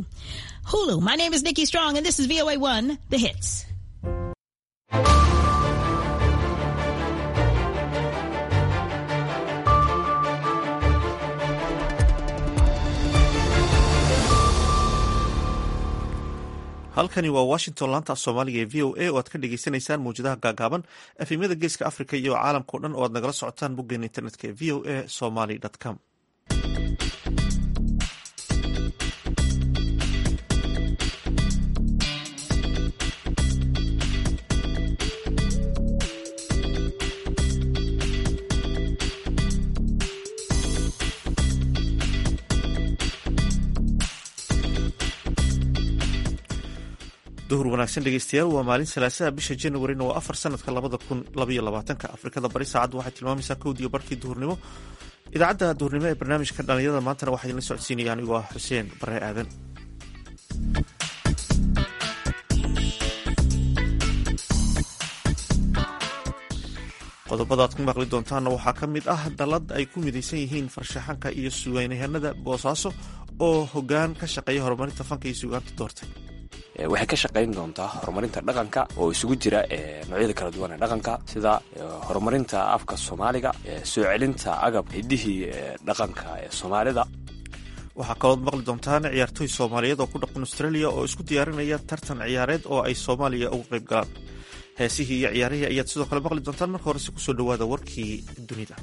to Hulu. My name is Nikki Strong, and this is VOA1, The Hits. halkani waa washington laanta af soomaaliga ee v o a oo aad ka dhegeysaneysaan mawjadaha gaagaaban efemyada geeska africa iyo caalamkao dhan oo aad nagala socotaan boggeena internetka ee v o a somaly com duhur wanaagsan dhegeystayaal waa maalin salaasaha bisha januarina waa afar sanadka labada kun labaiyo labaatanka afrikada bari saacaddu waxay tilmaamaysaa kowdiiyo barkii duhurnimo idaacadda duhurnimo ee barnaamijka dhalinyarada maantana waxaa idinla socodsiinaya anigoo ah xuseen bare aadan qodobada aad ku maqli doontaanna waxaa ka mid ah dallad ay ku midaysan yihiin farshaxanka iyo sugaynyahanada boosaaso oo hoggaan ka shaqeeya horumarinta fanka iyo sugaanta doortay waxay ka shaqayn doontaa horumarinta dhaqanka oo isugu jira noocyada kala duwan ee dhaqanka sida horumarinta afka soomaaliga soo celinta agab hidihii dhaqanka ee soomaalida waxaa kalood maqli doontaan ciyaartooy soomaaliyeed oo ku dhaqan australia oo isku diyaarinaya tartan ciyaareed oo ay soomaaliya uga qayb galaan heesihii iyo ciyaarihii ayaad sidoo kale maqli doontaan marka horese kusoo dhawaada warkii dunida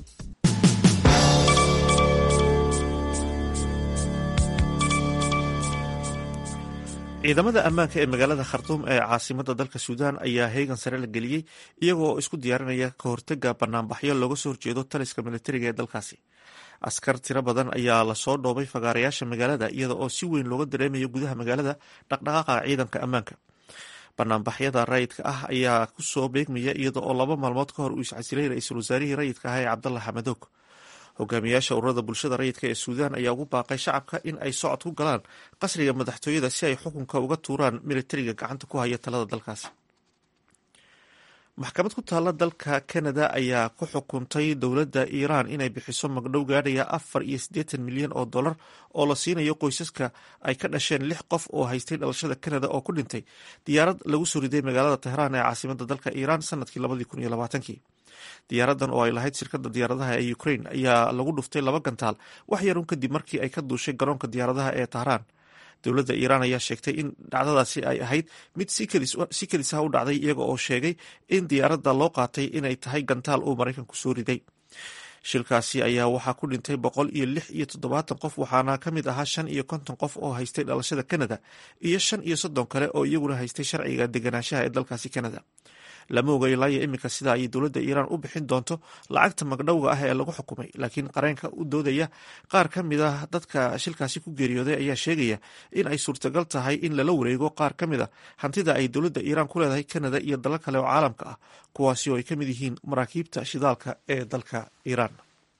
ciidamada ammaanka ee magaalada khartuum ee caasimada dalka suudaan ayaa heegan sare la geliyey iyagoo isku diyaarinaya ka hortega banaanbaxyo looga soo horjeedo taliska militariga ee dalkaasi askar tiro badan ayaa lasoo dhoobay fagaarayaasha magaalada iyada oo si weyn looga dareemayo gudaha magaalada dhaqdhaqaaqa ciidanka ammaanka banaanbaxyada rayidka ah ayaa kusoo beegmaya iyada oo laba maalmood ka hor uu iscasilay ra-iisul wasaarihii rayidka ah ee cabdalla xamadoog hogaamiyaasha ururada bulshada rayidka ee suudaan ayaa ugu baaqay shacabka in ay socod ku galaan qasriga madaxtooyada si ay xukunka uga tuuraan militariga gacanta ku haya talada dalkaasi maxkamad ku taalla dalka canada ayaa ku xukuntay dowladda iiraan inay bixiso magdhow gaadhaya afar iyo siddeetan milyan oo dollar oo la siinayo qoysaska ay ka dhasheen lix qof oo haystay dhalashada canada oo ku dhintay diyaarad lagu soo riday magaalada tehraan ee caasimada dalka iiraan sanadkii labadii kun iyo labaatankii diyaaradan oo ay lahayd shirkadda diyaaradaha ee ukraine ayaa lagu dhuftay laba gantaal wax yarun kadib markii ay ka duushay garoonka diyaaradaha ee tahraan dowladda iiraan ayaa sheegtay in dhacdadaasi ay ahayd mid si kelisaha u dhacday iyaga oo sheegay in diyaaradda loo qaatay inay tahay gantaal uu maraykanku soo riday shilkaasi ayaa waxaa ku dhintay boqol iyo lix iyo toddobaatan qof waxaana ka mid ahaa shan iyo konton qof oo haystay dhalashada canada iyo shan iyo soddon kale oo iyaguna haystay sharciga deganaanshaha ee dalkaasi canada lama oga ilaayo iminka sida ay dowladda iiraan u bixin doonto lacagta magdhowga ah ee lagu xukumay laakiin qareenka u doodaya qaar ka mid ah dadka shilkaasi ku geeriyooday ayaa sheegaya in ay suurtagal tahay in lala wareego qaar ka mid a hantida ay dowladda iiraan ku leedahay canada iyo dalal kale oo caalamka ah kuwaasi oo ay ka mid yihiin maraakiibta shidaalka ee dalka iiraan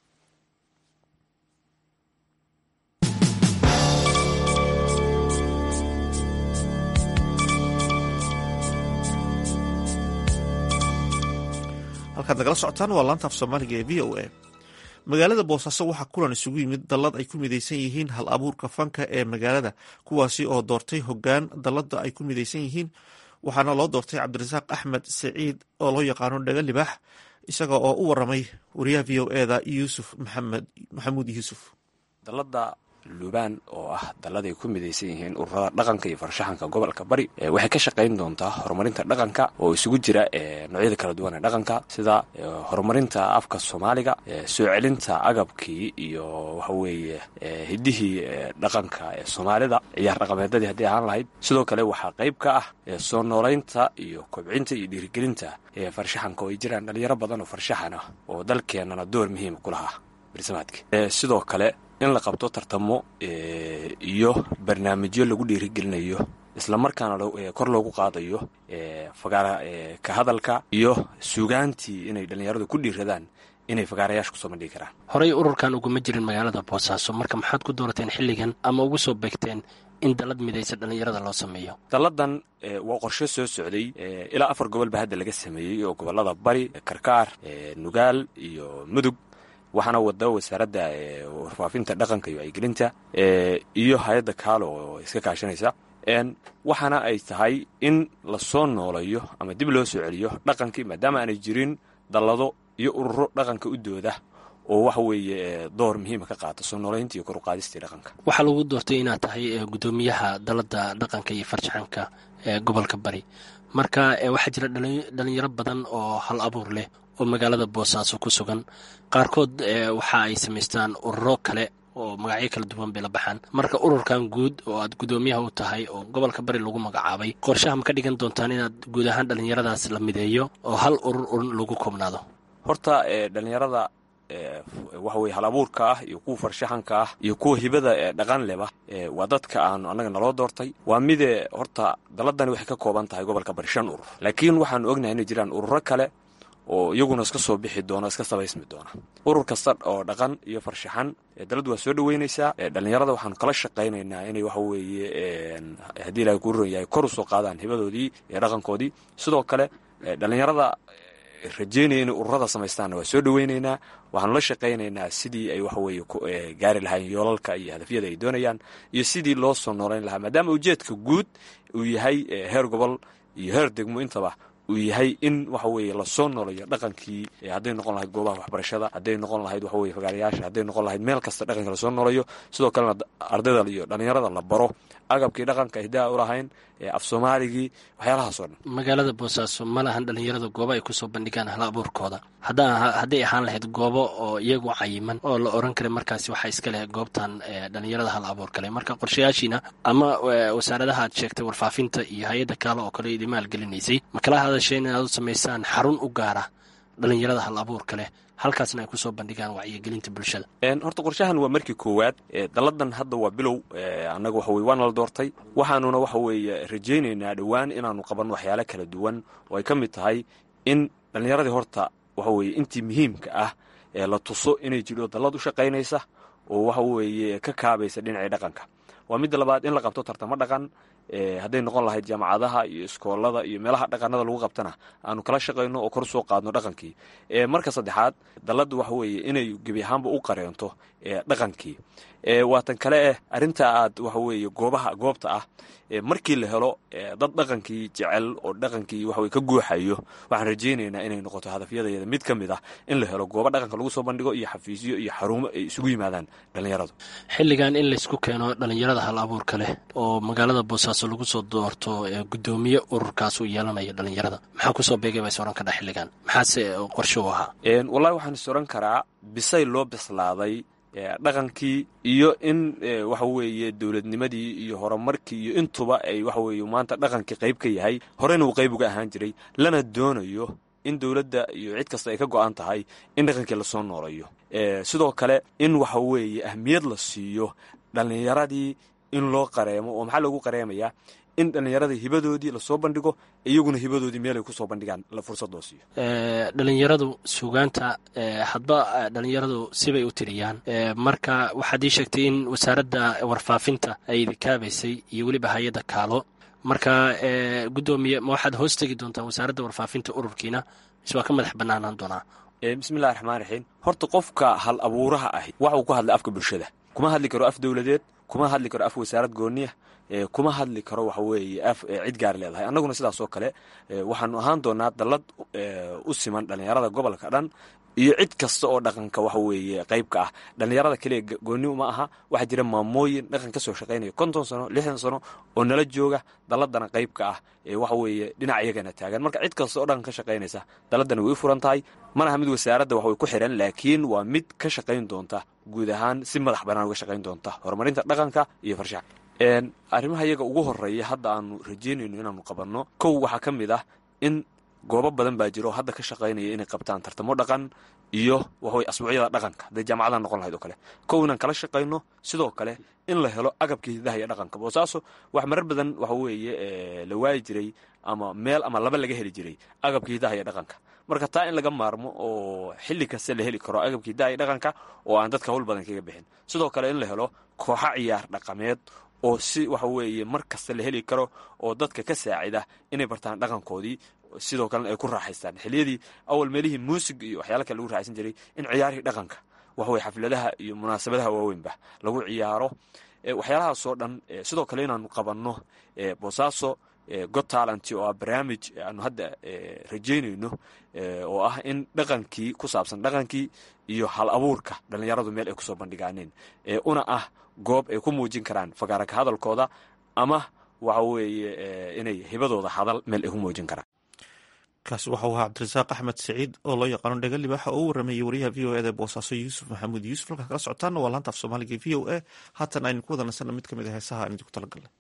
halkaad nagala socotaan waa laanta af soomaaliga ee v o a magaalada boosaaso waxaa kulan isugu yimid dallad ay ku midaysan yihiin hal abuurka fanka ee magaalada kuwaasi oo doortay hoggaan dalladda ay ku midaysan yihiin waxaana loo doortay cabdirasaaq axmed saciid oo loo yaqaano dhaga libaax isaga oo u waramay wariyaha v o eda yuusuf maxamed maxamuud yuusuf dalada lubaan oo ah dalladay ku midaysan yihiin ururada dhaqanka iyo farshaxanka gobolka bari waxay ka shaqayn doontaa horumarinta dhaqanka oo isugu jira noocyada kala duwan ee dhaqanka sida horumarinta afka soomaaliga soo celinta agabkii iyo waxaweeye hidihii dhaqanka ee soomaalida ciyaar dhaqameedadii haddii ahaan lahayd sidoo kale waxaa qayb ka ah soo noolaynta iyo kobcinta iyo dhiirigelinta farshaxanka oo ay jiraan dhalinyaro badan oo farshaxan ah oo dalkeenana door muhiima ku lahaa barsimaadka sidoo kale in la qabto tartamo iyo barnaamijyo lagu dhiirigelinayo islamarkaana kor loogu qaadayo fagaara ka hadalka iyo suugaantii inay dhallinyaradu ku dhiiradaan inay fagaarayaasha kusoo bandhigi karaan horey ururkan uguma jirin magaalada boosaaso marka maxaad ku doorateen xilligan ama ugu soo beegteen in dallad midaysa dhallinyarada loo sameeyo dalladan waa qorshe soo socday ilaa afar gobol ba hadda laga sameeyey oo gobolada bari karkaar nugaal iyo mudug waxaana wada wasaaradda warfaafinta dhaqanka iyo wacyigelinta iyo hay-adda kaalo oo iska kaashanaysa waxaana ay tahay in lasoo noolayo ama dib loo soo celiyo dhaqankii maadaama aanay jirin dallado iyo ururo dhaqanka u dooda oo waxa weeye door muhiima ka qaata soo noolaynta iyo koruqaadistii dhaqanka waxaa lagu doortay inaad tahay guddoomiyaha dalada dhaqanka iyo farshaxanka ee gobolka bari marka waxaa jira dhalinyaro badan oo hal abuur leh oo magaalada boosaaso ku sugan qaarkood waxa ay samaystaan ururo kale oo magacyo kala duwan bay la baxaan marka ururkan guud oo aad guddoomiyaha u tahay oo gobolka bari lagu magacaabay qorshaha ma ka dhigan doontaan inaad guud ahaan dhallinyaradaas la mideeyo oo hal urur urun lagu koobnaado horta dhalinyarada waxa weye hal abuurka ah iyo kuwa farshaxanka ah iyo kuwa hibada ee dhaqan leba waa dadka aanu annaga naloo doortay waa mide horta daladani waxay ka kooban tahay gobolka bari shan urur laakiin waxaanu ognahay inay jiraan ururo kale oo iyaguna iska soo bixi doona iska sabaysmi doona urur kasta oo dhaqan iyo farshaxan daladu waa soo dhaweynaysaa dhalinyarada waxaanu kala shaqaynaynaa inay waxa weeye haddii ilahay kuu ron yahay kor usoo qaadaan hibadoodii iyo dhaqankoodii sidoo kale dhalinyarada rajeynaya inay ururada samaystaanna waa soo dhaweynaynaa waxaanu la shaqaynaynaa sidii ay waxaweye gaari lahayn yoolalka iyo hadafyada ay doonayaan iyo sidii loo soo noolayn lahaa maadaama ujeedka guud uu yahay heer gobol iyo heer degmo intaba uu yahay in waxa weeye lasoo noolayo dhaqankii hadday noqon lahayd goobaha waxbarashada hadday noqon lahayd waxaweye fagaarayaasha hadday noqon lahayd meel kasta dhaqanka lasoo noolayo sidoo kalena ardayda iyo dhalinyarada la baro agabkii dhaqanka hidaa u lahayn af soomaaligii waxyaalahaasoo dhan magaalada boosaaso ma lahan dhalinyarada goobo ay kusoo bandhigaan hal abuurkooda hadday ahaan lahayd goobo oo iyagu cayiman oo la oran karay markaasi waxaa iska leh goobtan dhalinyarada hal abuur kale marka qorshayaashiina ama wasaaradaha aad sheegtay warfaafinta iyo hay-adda kaale oo kale idi maalgelinaysay ma kala hadasheen inaad u samaysaan xarun u gaara dhalinyarada hal abuurka leh halkaasna ay kusoo bandhigaan wacyigelinta bulshada horta qorshahan waa markii koowaad dalladan hadda waa bilow annaga waxa weye waana la doortay waxaanuna waxa weeye rajaynaynaa dhowaan inaanu qabanno waxyaalo kala duwan oo ay ka mid tahay in dhallinyaradii horta waxa weeye intii muhiimka ah ee la tuso inay jidho dallad u shaqaynaysa oo waxa weeye ka kaabaysa dhinacii dhaqanka waa midda labaad in la qabto tartamo dhaqan hadday noqon lahayd jaamacadaha iyo iskoolada iyo meelaha dhaqanada lagu qabtana aanu kala shaqayno oo kor soo qaadno dhaqankii marka saddexaad dalladda waxa weeye inay gebi ahaanba u qareento dhaqankii waatan kale eh arrinta aad waxa weeye goobaha goobta ah markii la helo dad dhaqankii jecel oo dhaqankii waxaweye ka guuxayo waxaan rajaynaynaa inay noqoto hadafyadeeda mid ka mid ah in la helo goobo dhaqanka lagu soo bandhigo iyo xafiisyo iyo xarumo ay isugu yimaadaan dhallinyaradu xilligan in laysku keeno dhalinyarada hal abuurka leh oo magaalada boosaaso lagu soo doorto gudoomiye ururkaas uu yeelanayo dhalinyarada maxaa kusoo beegay baa is oran kadhaa xilligan maxaase qorshe u ahaa wallahi waxaan is oran karaa bisay loo bislaaday dhaqankii iyo in waxa weeye dowladnimadii iyo horumarkii iyo intuba ay waxa weeye maanta dhaqankii qayb ka yahay horena uu qayb uga ahaan jiray lana doonayo in dowladda iyo cid kasta ay ka go-an tahay in dhaqankii lasoo noolayo sidoo kale in waxa weeye ahmiyad la siiyo dhallinyaradii in loo qareemo oo maxaa loogu qareemayaa in dhallinyaradii hibadoodii lasoo bandhigo iyaguna hibadoodii meelay kusoo bandhigaan fursad loo siiyo dhalinyaradu suugaanta hadba dhalinyaradu sibay u tiriyaan marka waxaad ii sheegtay in wasaaradda warfaafinta ay idikaabaysay iyo weliba hay-adda kaalo marka guddoomiye ma waxaad hoos tegi doontaan wasaaradda warfaafinta ururkiina mise waa ka madax banaanaan doonaa bismillahi raxmaan raxiim horta qofka hal abuuraha ahi waxuu ku hadlay afka bulshada kuma hadli karo af dowladeed kuma hadli karo af wasaarad gooniya kuma hadli karo waxa weeye af cid gaar leedahay annaguna sidaas oo kale waxaanu ahaan doonaa dallad u siman dhallinyarada gobolka dhan iyo cid kasta oo dhaqanka waxa weeye qaybka ah dhallinyarada keliya gooni uma aha waxaa jira maamooyin dhaqan ka soo shaqaynaya konton sano lixdan sano oo nala jooga dalladana qaybka ah ee waxa weeye dhinac iyagana taagan marka cid kasta oo dhaqan ka shaqaynaysa dalladana way u furan tahay mana aha mid wasaaradda wax way ku xiran laakiin waa mid ka shaqayn doonta guud ahaan si madax bannaan uga shaqayn doonta horumarinta dhaqanka iyo farshax arrimaha iyaga ugu horeeya hadda aanu rajeynayno inaanu qabanno kow waxaa ka mid ah in goobo badan baa jira oo hadda ka shaqaynaya inay qabtaan tartamo dhaqan iyo waxawey asbuucyada dhaqanka hadday jaamacadaha noqon lahayd oo kale kow inaan kala shaqayno sidoo kale in la helo agabka hidaha iyo dhaqanka boosaaso wax marar badan waxa weeye la waayi jiray ama meel ama laba laga heli jiray agabka hidaha iyo dhaqanka marka taa in laga maarmo oo xilli kasta la heli karo agabka hidaha iyo dhaqanka oo aan dadka hawl badan kaga bixin sidoo kale in la helo kooxo ciyaar dhaqameed oo si waxa weeye mar kasta la heli karo oo dadka ka saacida inay bartaan dhaqankoodii sidoo kalena ay ku raaxaystaan xiliyadii awal meelihii muusig iyo waxyaala kale lagu raaxaysan jiray in ciyaarihii dhaqanka waxaweye xafladaha iyo munaasabadaha waaweynba lagu ciyaaro waxyaalahaasoo dhan sidoo kale inaanu qabanno boosaaso god talent oo ah barnaamij aanu hadda rajaynayno oo ah in dhaqankii ku saabsan dhaqankii iyo hal abuurka dhallinyaradu meel ay kusoo bandhigaaneen una ah goob ay ku muujin karaan fagaaraka hadalkooda ama waxa weeye inay hibadooda hadal meel ay ku muujin karaan kaasi waxau ahaa cabdirasaaq axmed saciid oo loo yaqaano dhega libaaxa oo u warameeyey wariyaha v o eda boosaaso yuusuf maxamuud yuusuf halkaad kala socotaana waa laanta af soomaaliga v o a haatan aynu ku wada nasanna mid ka mid a heesaha aan idinku talagalnay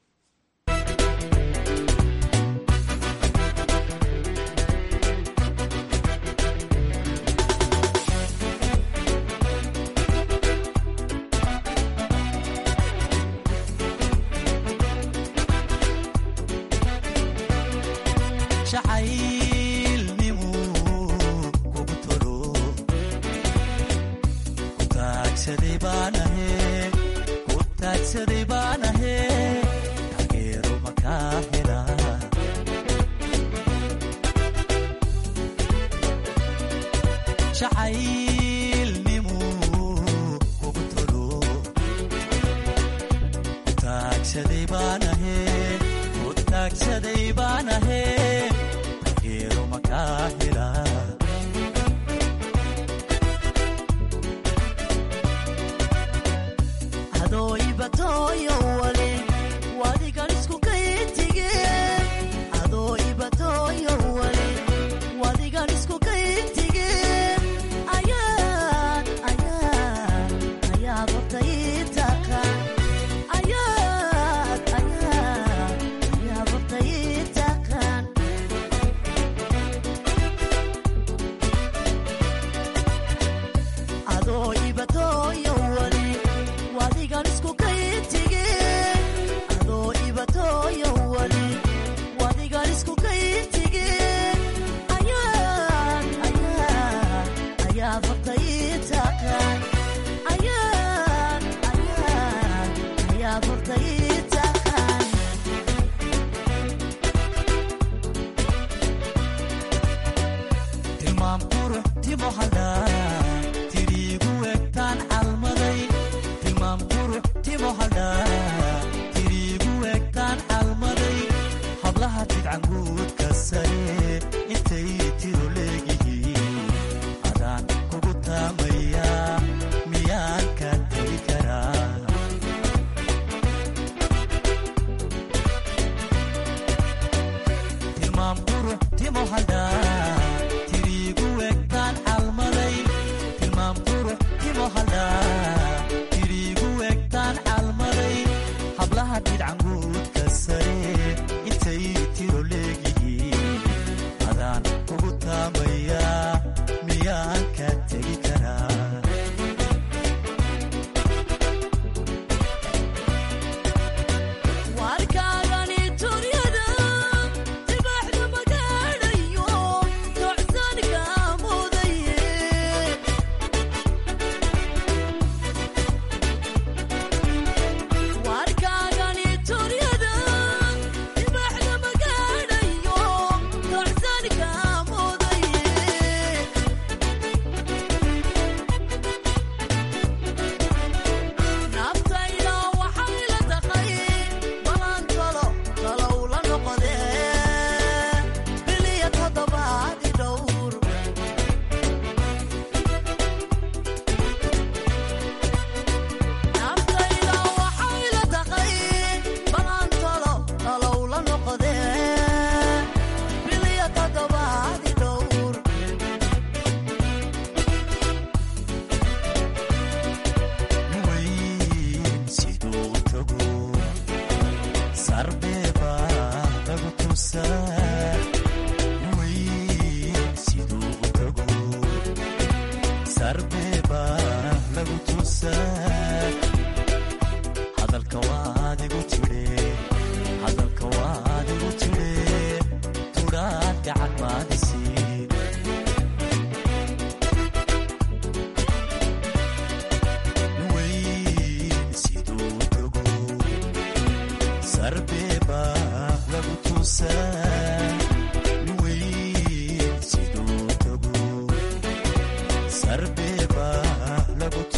Sarbe ba lagu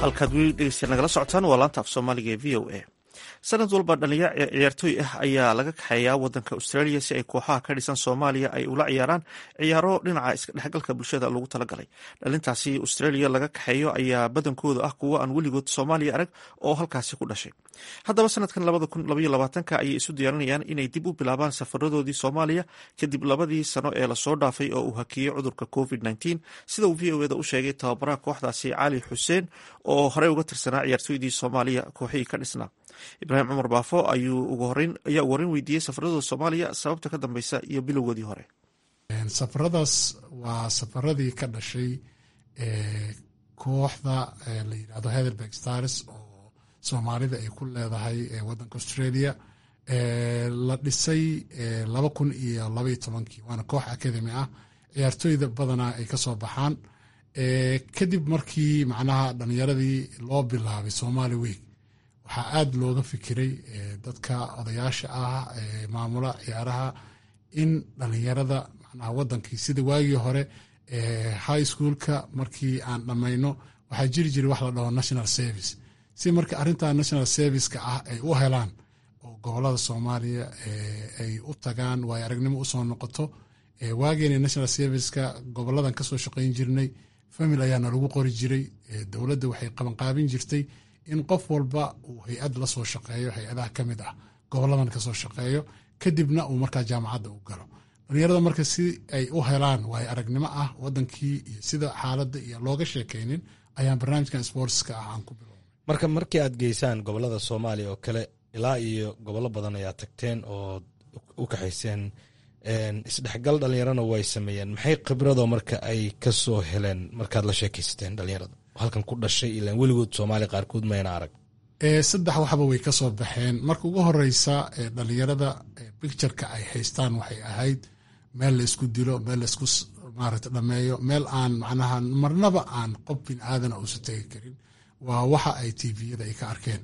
halkaad weli dhegeystayaal nagala socotaan waa laanta af soomaaliga ee v o a sanad walba dhalinyaro ciyaartooy ah ayaa laga kaxeeyaa wadanka australia si ay kooxaha ka dhisan soomaaliya ay ula ciyaaraan ciyaaro dhinaca iska dhexgalka bulshada lagu talagalay dhalintaasi australia laga kaxeeyo ayaa badankooda ah kuwo aan weligood soomaaliya arag oo halkaasi ku dhashay haddaba sanadkan labadakunlabayolabaatanka ayay isu diyaarinayaan inay dib u bilaabaan safaradoodii soomaaliya kadib labadii sano ee lasoo dhaafay oo uu hakiyey cudurka covid nteen sida uu v o eda u sheegay tababaraha kooxdaasi cali xuseen oo horey uga tirsanaa ciyaartooydii soomaaliya kooxihii ka dhisnaa ibraahim cumar baafo ayuu ayaa ugu horeyn weydiiyey safaradooda soomaaliya sababta ka dambeysa iyo bilowgoodii hore safaradaas waa safaradii ka dhashay kooxda la yidhahdo heatherberg stars oo soomaalida ay ku leedahay wadanka australia la dhisay laba kun iyo labaiyo tobankii waana koox academy ah ciyaartooyda badanaa ay kasoo baxaan kadib markii macnaha dhalinyaradii loo bilaabay somali week waxaa aada looga fikiray dadka odayaasha ah maamula ciyaaraha in dhalinyarada macnaha wadankii sida waagii hore high schoolka markii aan dhammayno waxaa jiri jiray wax la dhaho national service si marka arrintan national serviceka ah ay u helaan oo gobolada soomaaliya ay u tagaan waayo aragnimo usoo noqoto waageena national serviceka goboladan kasoo shaqayn jirnay famil ayaana lagu qori jiray dowladda waxay qabanqaabin jirtay in qof walba uu hay-ad la soo shaqeeyo hay-adaha ka mid ah goboladan kasoo shaqeeyo kadibna uu markaa jaamacadda u galo dhalinyarada marka si ay u helaan waayo aragnimo ah wadankii iyo sida xaaladda iyo looga sheekaynin ayaan barnaamijkan sportska ah aan ku bilownay marka markii aad geysaan gobolada soomaaliya oo kale ilaa iyo gobollo badan ayaa tagteen oo u kaxayseen isdhexgal dhalinyarana way sameeyeen maxay khibradoo marka ay kasoo heleen markaad la sheekaysateen dhalinyarada halkan ku dhashay ilaan weligood soomaaliya qaarkood mayna arag saddex waxba way kasoo baxeen marka ugu horeysa dhalinyarada bictureka ay haystaan waxay ahayd meel la isku dilo meel laisku maarata dhameeyo meel aan macnaha marnaba aan qof bin aadana uusan tegi karin waa waxa ay tviyada ay ka arkeen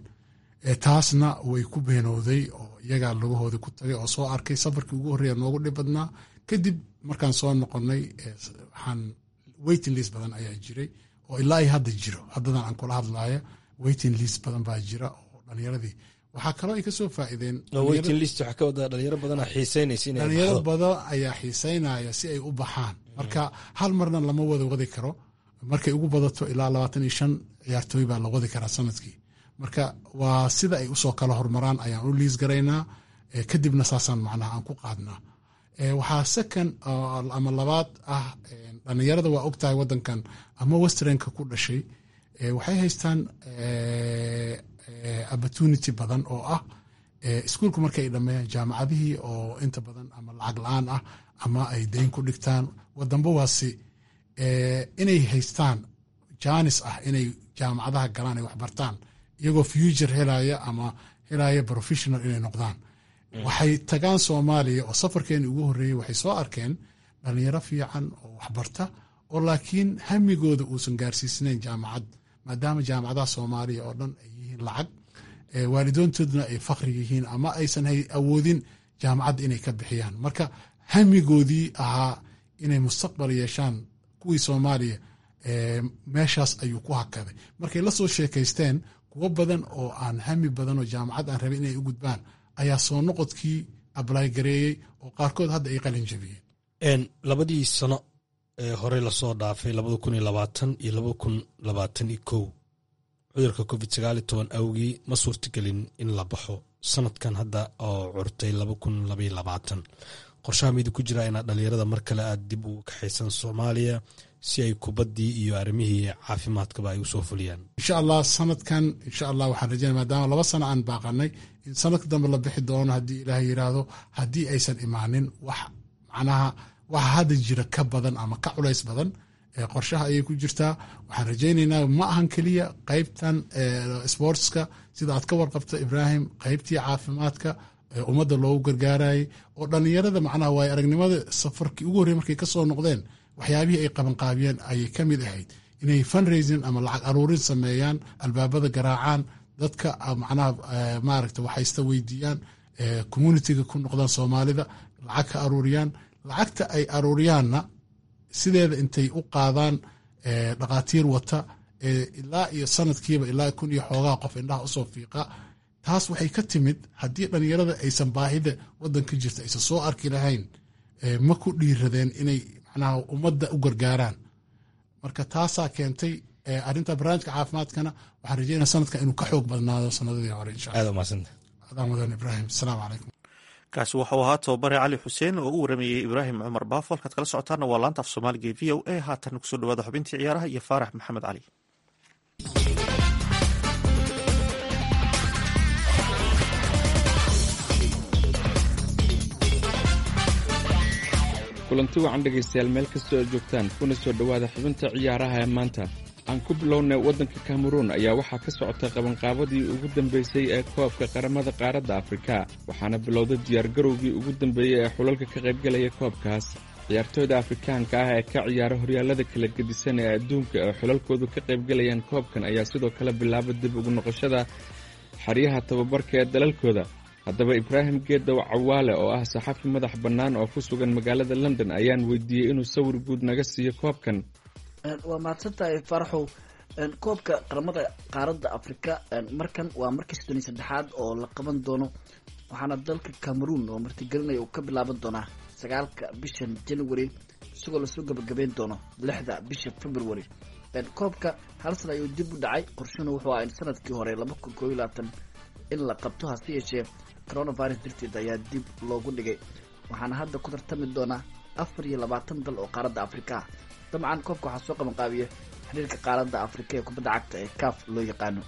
taasna way ku beenowday oo iyagaa lugahooda ku tagay oo soo arkay safarkii ugu horreeya noogu dhib badnaa kadib markaan soo noqonay waxaan waiting list badan ayaa jiray oo ilaa ay hadda jiro haddadan aan kula hadlaayo waiting list badan baa jira oo dhalinyaradii waxaa kaloo ay kasoo faa'iideen dhalinyaro badan dhalinyaro badan ayaa xiiseynaya si ay u baxaan marka hal marna lama wada wadi karo markay ugu badato ilaa labaatan iyo shan ciyaartooy baa la wadi karaa sanadkii marka waa sida ay usoo kala hormaraan ayaan u liis garaynaa kadibna saasaan macnaha aan ku qaadnaa waxaa second ama labaad ah dhalinyarada waa ogtahay wadankan ama westernka ku dhashay waxay haystaan opportunity badan oo ah iskuulku markay dhameeyaan jaamacadihii oo inta badan ama lacag la-aan ah ama ay dayn ku dhigtaan wadanba waasi inay haystaan janis ah inay jaamacadaha galaan ay waxbartaan iyagoo future helaya ama helaya professional inay noqdaan waxay tagaan soomaaliya oo safarkeeni ugu horreeyey waxay soo arkeen dhalinyaro fiican oo waxbarta oo laakiin hamigooda uusan gaarsiisnayn jaamacad maadaama jaamacadaha soomaaliya oo dhan ay yihiin lacag waalidoontooduna ay fakri yihiin ama aysan awoodin jaamacadda inay ka bixiyaan marka hamigoodii ahaa inay mustaqbal yeeshaan kuwii soomaaliya meeshaas ayuu ku hakaday markay la soo sheekaysteen kuwo badan oo aan hami badan oo jaamacad aan rabin inay u gudbaan ayaa soo noqodkii ablay gareeyey oo qaarkood hadda ay qalin jabiyeen labadii sano ee horey lasoo dhaafay labada kun iyo labaatan iyo labada kun labaatan iyo kow cudurka covid sagaal iyo toban awgii ma suurtagelin in la baxo sanadkan hadda oo curtay laba kun labaiyo labaatan qorshaha midi ku jira inaad dhalinyarada mar kale aad dib ugu kaxaysan soomaaliya si ay kubaddii iyo arrimihii caafimaadkaba ay usoo fuliyaan insha allah sanadkan insha allah waxaan rajeynaya maadaama laba sano aan baaqanay in sanadka dambe la bixi doono haddii ilaah yiraahdo haddii aysan imaanin wax macnaha waxa hadda jira ka badan ama ka culays badan qorshaha ayay ku jirtaa waxaan rajaynaynaa ma ahan keliya qeybtan sportska sida aad ka warqabta ibraahim qeybtii caafimaadka ummadda loogu gargaarayay oo dhalinyarada macnaha waayo aragnimada safarkii ugu horrey markay kasoo noqdeen waxyaabihii ay qabanqaabiyeen ayay ka mid ahayd inay fundraising ama lacag aruurin sameeyaan albaabada garaacaan dadka macnaha maaragta waxaysta weydiiyaan communitiga ku noqdaan soomaalida lacag ka aruuriyaan lacagta ay aruuriyaanna sideeda intay u qaadaan dhakhaatiir wata ilaa iyo sanadkiiba ilaa kun iyo xoogaa qof indhaha usoo fiiqa taas waxay ka timid haddii dhalinyarada aysan baahida wadanka jirta aysan soo arki lahayn ma ku dhiiradeen inay macnaha ummadda u gargaaraan marka taasaa keentay arrinta barnaamijka caafimaadkana waxaan rajeynaya sanadkan inuu ka xoog badnaado sanadadii hore insha aad umadsanta allah mudan ibraahim asalaamu calaykum kaasi waxau ahaa tobabare cali xuseen oo u waramayey ibraahim cumar baafo halkaad kala socotaana waa laanta af soomaaliga v o a haatan kusoo dhawaada xubintii ciyaaraha iyo faarax maxamed cali kulanti wacan dhegaystayaal meel kastoo aad joogtaan kuna soo dhowaada xubinta ciyaaraha ee maanta aan ku bilownay waddanka kameruun ayaa waxaa ka socota qabanqaabadii ugu dambeysay ee koobka qaramada qaaradda afrika waxaana bilowday diyaargarowgii ugu dambeeyey ee xulalka ka qaybgalaya koobkaas ciyaartooyda afrikaanka ah ee ka ciyaara horyaallada kala gedisan ee adduunka ee xulalkoodu ka qaybgalayaan koobkan ayaa sidoo kale bilaaba dib ugu noqoshada xeryaha tababarka ee dalalkooda haddaba ibraahim geedow cawaale oo ah saxafi madax bannaan oo ku sugan magaalada london ayaan weydiiyey inuu sawir guud naga siiyo koobkan waa mahadsantahay faraxow koobka qaramada qaaradda afrika markan waa markii soddon iyo saddexaad oo la qaban doono waxaana dalka cameroon oo martigelinaya uu ka bilaaban doonaa sagaalka bishan january isagoo lasoo gabagabeyn doono lixda bisha february koobka hal sana ayuu dib u dhacay qorshuna wuxuu aha in sanadkii hore laba kun koob iyo labaatan in la qabto hase yeeshee coronavirus darteed ayaa dib loogu dhigay waxaana hadda ku tartami doonaa afar iyo labaatan dal oo qaaradda afrika ah dabcan koobka waxaa soo qabanqaabiya xiriirka qaaradda afrika ee kubadda cagta ee caf loo yaqaano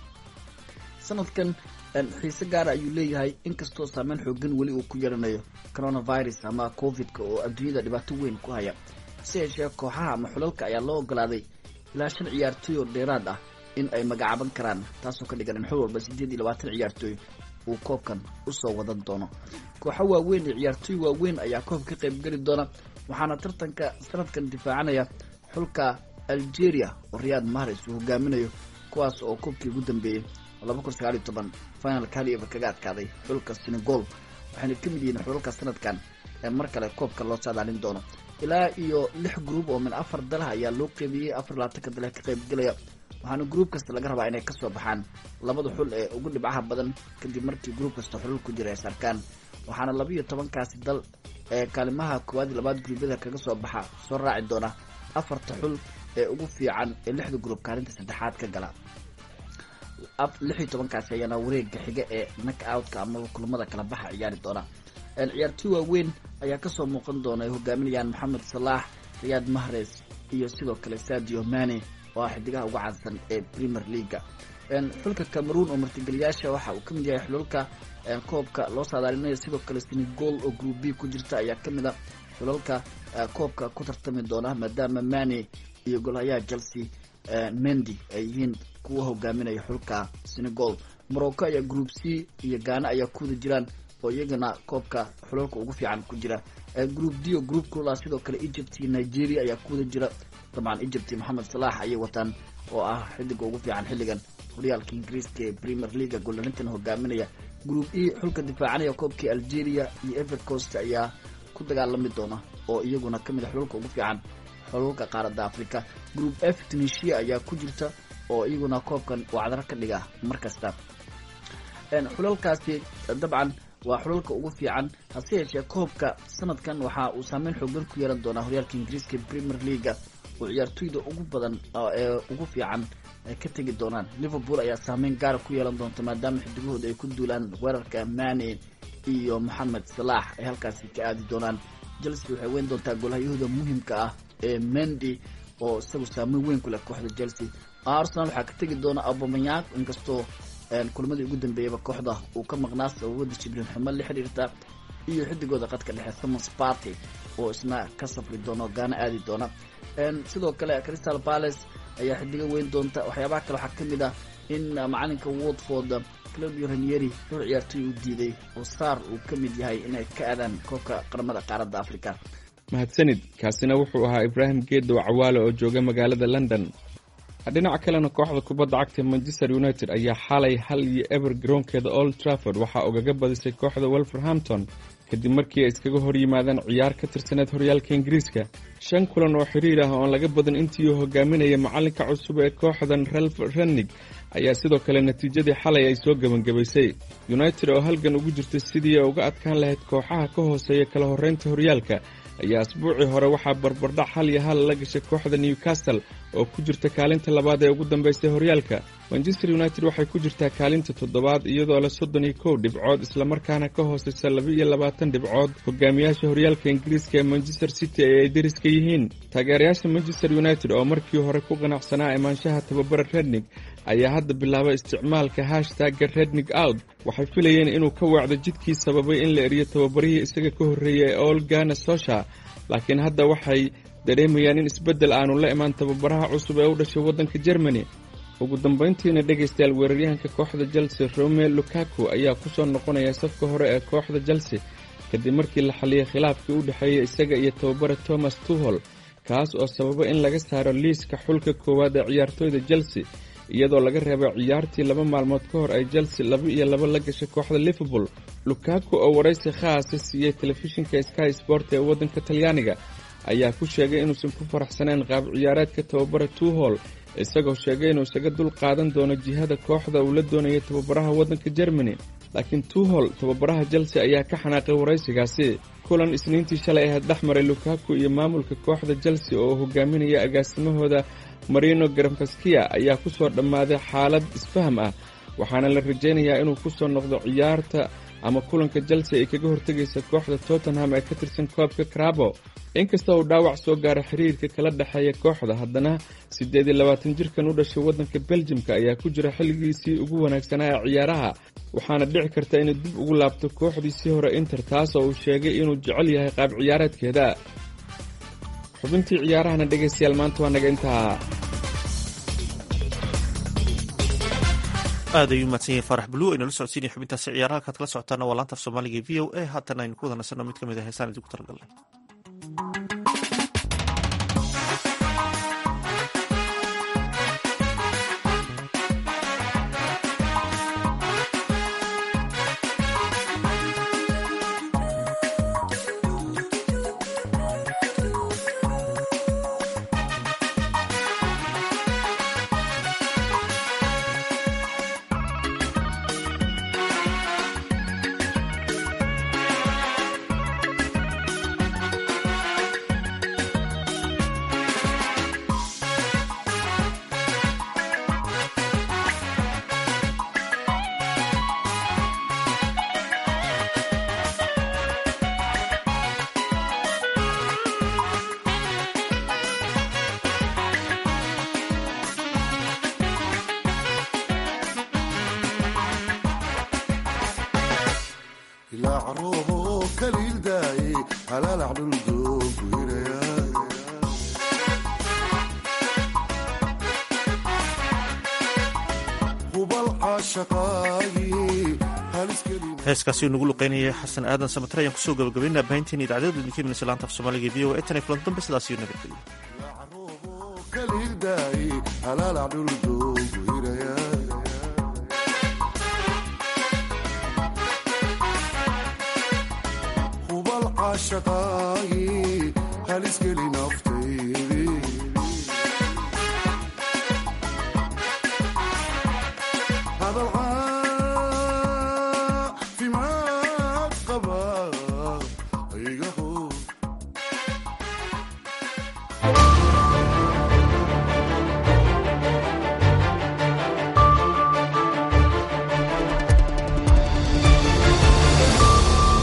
sanadkan xiise gaara ayuu leeyahay inkastoo saameyn xoogan weli uu ku yeelanayo coronavirus ama covid-ka oo adduunyada dhibaato weyn ku haya hase yeeshee kooxaha ama xulalka ayaa loo ogolaaday ilaa shan ciyaartooy oo dheeraad ah in ay magacaaban karaan taasoo ka dhigan in xul walba siddeed iyo labaatan ciyaartooy uu koobkan usoo wadan doono kooxo waaweyn iyo ciyaartooy waaweyn ayaa koobka ka qaybgeli doona waxaana tartanka sanadkan difaacanaya xulka algeria oo riyaad mahres uu hogaaminayo kuwaas oo koobkii ugu dambeeyey laba kun sagaal iyo toban finalka hal ever kaga adkaaday xulka senegal waxayna ka mid yihiin xulalka sanadkan ee mar kale koobka loo saadaalin doono ilaa iyo lix gruub oo min afar dalaha ayaa loo qeybiyey afar labaatanka dale ka qaybgelaya waxaana gruub kasta laga rabaa inay kasoo baxaan labada xul ee ugu dhibcaha badan kadib markii gruub kasta xulal ku jira ay sarkaan waxaana laba iyo tobankaasi dal ee kaalimaha koowaad iyo labaad gruubyada kaga soo baxa soo raaci doona afarta xul ee ugu fiican ee lixda gruub kaalinta saddexaad ka gala lix iyo tobankaasi ayaana wareega xiga ee nak outka amaba kulamada kala baxa ciyaari doona ciyaartooy waaweyn ayaa kasoo muuqan doona ay hogaaminayaan maxamed salaax riyaad mahres iyo sidoo kale sadio mane oo ah xidigaha uga caansan ee premier leaga xulka cameroon oo martigeliyaasha waxa uu kamid yahay xulalka koobka loo saadaalinayo sidoo kale senegal oo group b ku jirta ayaa kamid a xulalka koobka ku tartami doona maadaama mane iyo golhayaha chelsea mendy ay yihiin kuwa hogaaminaya xulka senegal morocco ayaa group c iyo gaana ayaa kuwada jiraan oo iyagana koobka xulalka ugu fiican ku jira group d oo groupkooda sidoo kale egypt iyo nigeria ayaa kuwada jira dabcan egypt moxamed salax ayay wataan oo ah xidiga ugu fiican xilligan horyaalka ingiriiska ee premier leaga goolarintan hogaaminaya group e xulka difaacanaya koobkii algeria iyo ever coast ayaa ku dagaalami doona oo iyaguna kamid a xulalka ugu fiican xulalka qaaradda africa group f tunisia ayaa ku jirta oo iyaguna koobkan wacdaro ka dhiga mar kasta xulalkaasi dabcan waa xulalka ugu fiican hase yeeshee koobka sanadkan waxa uu saameyn xoogan ku yeelan doonaa horyaalka ingiriiska premier leaga oo ciyaartooyda ugu badan ee ugu fiican ay ka tegi doonaan liverpool ayaa saameyn gaara ku yeelan doonta maadaama xidigahooda ay ku duulaan weerarka mane iyo moxamed salaax ay halkaasi ka aadi doonaan chelsea waxay weyn doontaa golhahyahooda muhimka ah ee mendy oo isagu saameyn weyn ku leh kooxda chelsea arsenal waxaa ka tegi doona abomayak inkastoo kulamadii ugu dambeeyaba kooxda uu ka maqnaa sababada jibriin xumo la xiriirta iyo xidigooda qadka dhexe thomas party oo isna ka safri doona oo gaana aadi doona sidoo kale crystal palace ayaa xidigo weyn doonta waxyaabaha kale waxaa kamid ah in macalinka watford claudio ranieri dhowr ciyaartooy u diiday oo sar uu ka mid yahay inay ka aadaan koobka qaramada qaaradda africa mahadsanid kaasina wuxuu ahaa ibraahim geedow cawaale oo jooga magaalada london dhinaca kalena kooxda kubadda cagta manchester united ayaa xalay hal iyo eber garoonkeeda old trafford waxaa ugaga badisay kooxda wolverhampton kadib markii ay iskaga hor yimaadeen ciyaar ka tirsaneed horyaalka ingiriiska shan kulan oo xiriir ah oon laga badan intii uu hogaaminaya macalinka cusub ee kooxdan ralf rennig ayaa sidoo kale natiijadii xalay ay soo gebangebaysay united oo halgan ugu jirta sidii ay uga adkaan lahayd kooxaha ka hooseeya kala horreynta horyaalka ayaa asbuucii hore waxaa barbardhac hal iyo hal la gashay kooxda newcastle oo ku jirta kaalinta labaad ee ugu dambeysay horyaalka manchester united waxay ku jirtaa kaalinta toddobaad iyadoo leh soddon iyo kow dhibcood islamarkaana ka hooseysa laba iyo labaatan dhibcood hogaamiyaasha horyaalka ingiriiska ee manchester city ee ay deriska yihiin taageerayaasha manchester united oo markii hore ku qanacsanaa imaanshaha tababara rednig ayaa hadda bilaabay isticmaalka hashtagga rednig out waxay filayeen inuu ka waacdo jidkii sababay in la eriyo tababarihii isaga ka horreeyay ee olgana sosha laakiin hadda waxay dareemayaan in isbeddel aanu la imaan tababaraha cusub ee u dhashay waddanka germany ugu dambayntiina dhegaystayaal weeraryahanka kooxda chelsea rome lukaku ayaa ku soo noqonaya safka hore ee kooxda chelsea kadib markii la xaliyay khilaafkii u dhexeeyay isaga iyo tababara thomas tuhol kaas oo sababa in laga saaro liiska xulka koowaad ee ciyaartooyda chelsea iyadoo laga reebay ciyaartii laba maalmood ka hor ay chelsea laba iyo laba la gashay kooxda liverpool lukaku oo waraysi khaasa siiyey telefishinka sky sport ee waddanka talyaaniga ayaa ku sheegay inuusan ku faraxsanayn qaab ciyaareedka tababara tuhol isagoo sheegay inuu isaga dul qaadan doono jihada kooxda uu la doonayay tababaraha waddanka germany laakiin tuhol tababaraha chelsea ayaa ka xanaaqay waraysigaasi kulan isniintii shalay ahayd dhex maray lukaku iyo maamulka kooxda chelsea oo hogaaminaya agaasimahooda marino granfaskia ayaa ku soo dhammaaday xaalad isfaham ah waxaana la rajaynayaa inuu ku soo noqdo ciyaarta ama kulanka chelsea ay kaga hortegaysa kooxda tottenham ee ka tirsan koobka crabo inkasta uu dhaawac soo gaara xiriirka kala dhexeeya kooxda haddana siddeed iyo labaatan jirkan u dhashay waddanka beljimka ayaa ku jira xilligiisii ugu wanaagsanaa ee ciyaaraha waxaana dhici karta inay dib ugu laabto kooxdiisii hore inter taas oo uu sheegay inuu jecel yahay qaab ciyaareedkeeda xubintii ciyaarahana dhegaystayaal maanta waa naga intaa aad ayuu mahadsan yahay faarax bulu aynala socodsiinaya xubintaasi ciyaaraha halkaad kala socotaana waa laanta af soomaaliga e v o a haatan aynu ku wada nasanno mid ka mid a heesaan idinku talagalnay heeskaasi uu nagu luqeynayay xasan aadan samatare ayaan kusoo gabagabaynaa bahinteen idaacadada idinka imanaysa laanta af soomaaliga e v o a tan iyo kulan dambe sidaas iyo nabadgelyo في ما قبل